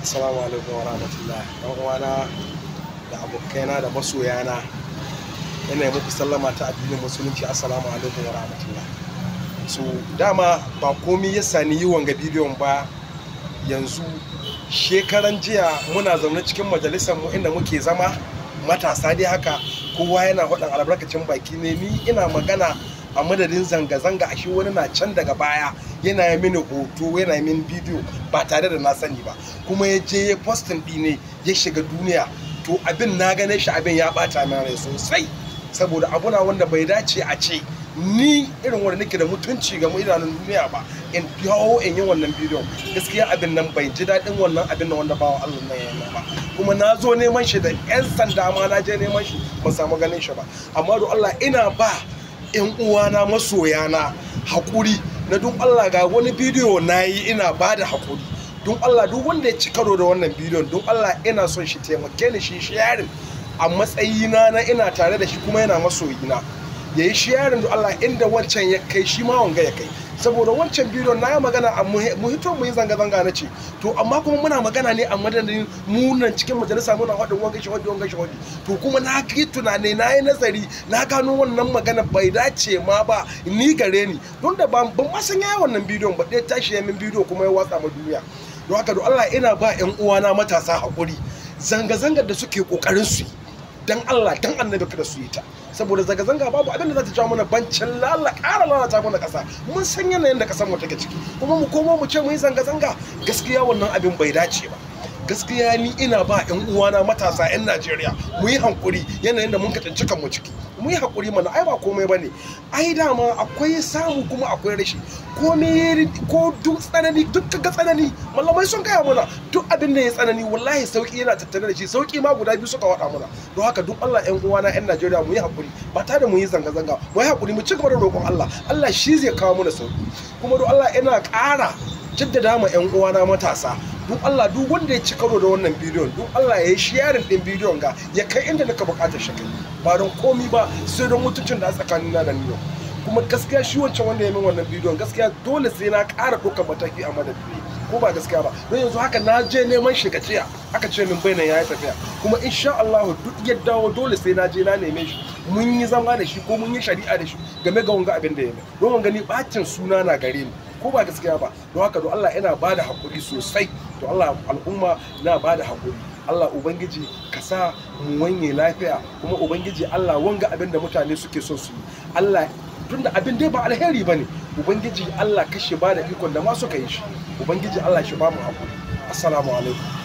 Assalamu alaikum wa rahmatullah. Ɗan uwana da abokaina da masoyana ina muku sallama ta addinin musulunci assalamu alaikum wa rahmatullah. So dama ba komi ya sani yi wanga bidiyon ba yanzu shekaran jiya muna zaune cikin majalisar mu inda muke zama matasa dai haka kowa yana faɗin albarkacin baki ne ni ina magana a madadin zanga-zanga ashe wani na can daga baya yana yi mini hoto yana yi mini bidiyo ba tare da na sani ba kuma ya je ya postin ne ya shiga duniya to abin na gane shi abin ya bata min rai sosai saboda abuna wanda bai dace a ce ni irin wanda nake da mutunci ga idanun duniya ba in dawo in yi wannan bidiyon gaskiya abin nan bai ji daɗin wannan abin nan wanda bawa Allah nan ya ba kuma na zo neman shi da 'yan sanda ma na je neman shi ban samu ganin shi ba amma don Allah ina ba 'yan uwana masoyana haƙuri na duk Allah ga wani bidiyo na yi ina ba da haƙuri don Allah duk wanda ya ci karo da wannan bidiyon don Allah ina son shi taimake ni shi sharing a matsayina na ina tare da shi kuma yana masoyina ya yi sharing da Allah inda wancan ya kai shi ma wanga ya kai saboda wancan bidiyon na yi magana a mu hito mu yi zanga-zanga na ce to amma kuma muna magana ne a madadin munan cikin majalisa muna haɗin wanga shi wadi wanga shi wadi to kuma na yi tunani na yi nazari na gano wannan magana bai dace ma ba ni gare ni don da ban ma san yayi wannan bidiyon ba ɗaya tashi ya min bidiyo kuma ya watsa ma duniya don haka don Allah ina ba 'yan uwana matasa haƙuri zanga-zangar da suke ƙoƙarin su yi dan Allah dan annabi kada su yi ta saboda zanga-zanga babu abin da za ta jawo mana bancin lala ƙara lalata mana ƙasa mun san yanayin da ƙasar mu take ciki kuma mu komo mu ce mu yi zanga-zanga gaskiya wannan abin bai dace ba gaskiya ni ina ba 'yan uwana matasa 'yan Najeriya mu yi hankuri yanayin da mun ka tsinci kanmu ciki mu yi hakuri mana ai ba komai bane ai dama akwai samu kuma akwai rashi komai ko duk tsanani duk ga tsanani mallamai sun gaya mana duk abin da ya tsanani wallahi sauki yana tattare da shi sauki ma guda biyu suka wada mana don haka duk Allah ƴan uwana ƴan Najeriya mu yi hakuri ba tare da mu yi zanga zanga mu yi hakuri mu ci gaba da roƙon Allah Allah shi zai kawo mana sauki kuma don Allah ina ƙara jaddada ma ƴan uwana matasa duk Allah duk wanda ya ci karo da wannan bidiyon duk Allah ya yi sharing din bidiyon ga ya kai inda naka bukatar shi kai ba don komi ba sai don mutuncin da tsakanin na da ni kuma gaskiya shi wancan wanda ya min wannan bidiyon gaskiya dole sai na ƙara ɗaukar mataki a madadi ko ba gaskiya ba don yanzu haka na je neman shi gaciya aka ce min bainan ya yi tafiya kuma insha Allah duk ya dawo dole sai na je na neme shi mun yi zama da shi ko mun yi shari'a da shi game ga wanga abin da ya mai don wanga ni bacin suna na gare ni ko ba gaskiya ba don haka don Allah yana bada hakuri sosai to Allah al'umma na bada hakuri Allah ubangiji ka sa mu wanye lafiya kuma ubangiji Allah wanga abin da mutane suke son su yi Allah tunda abin dai ba alheri bane ubangiji Allah kashe bada ikon da ma suka yi shi ubangiji Allah shi ba mu hakuri assalamu alaikum